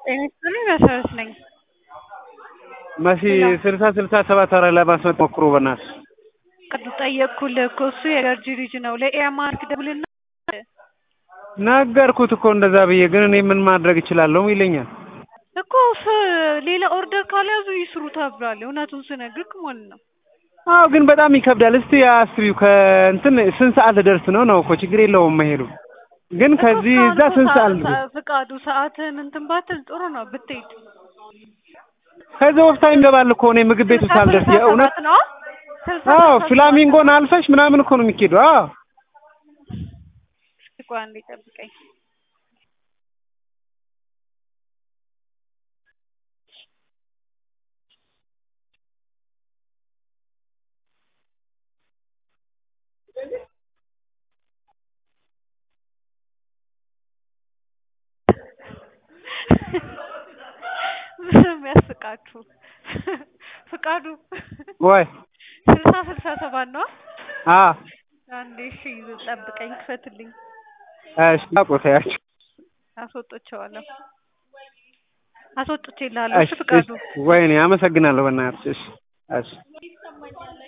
ጤና ይስጥልኝ መሰረት ነኝ። መሲ ስልሳ ስልሳ ሰባት አራት ለማስመጥ ሞክሩ በእናትሽ። ቅዱ ጠየቅኩልህ እኮ እሱ የገርጂ ልጅ ነው። ለኤርማርክ ደውልና ነገርኩት እኮ እንደዛ ብዬ፣ ግን እኔ ምን ማድረግ እችላለሁ ይለኛል። እኮ ሌላ ኦርደር ካልያዙ ይስሩ ተብሏል። እውነቱን ስነግርህ ማለት ነው። አዎ ግን በጣም ይከብዳል። እስቲ አስቢው ከእንትን ስንት ሰዓት ልደርስ ነው ነው እኮ ችግር የለውም መሄዱ። ግን ከዚህ እዛ ስንት ሰዓት ልደርስ? ፍቃዱ ሰዓትህን እንትን ባትል ጥሩ ነው ብትሄድ። ከዛ ወፍታ ይገባል እኮ እኔ ምግብ ቤቱ ሳልደርስ የእውነት ነው። አዎ ፍላሚንጎን አልፈሽ ምናምን እኮ ነው የሚኬደው። አዎ እስኪ ቆይ አንዴ ጠብቀኝ። ምንም ያስቃችሁ ፍቃዱ ወይ ስልሳ ስልሳ ሰባት ነው። አ አንዴ እሺ ጠብቀኝ፣ ክፈትልኝ። እሺ አቆታያችሁ አስወጥቼዋለሁ አስወጥቼልሃለሁ። እሺ ፍቃዱ ወይኔ አመሰግናለሁ በእናትሽ። እሺ እሺ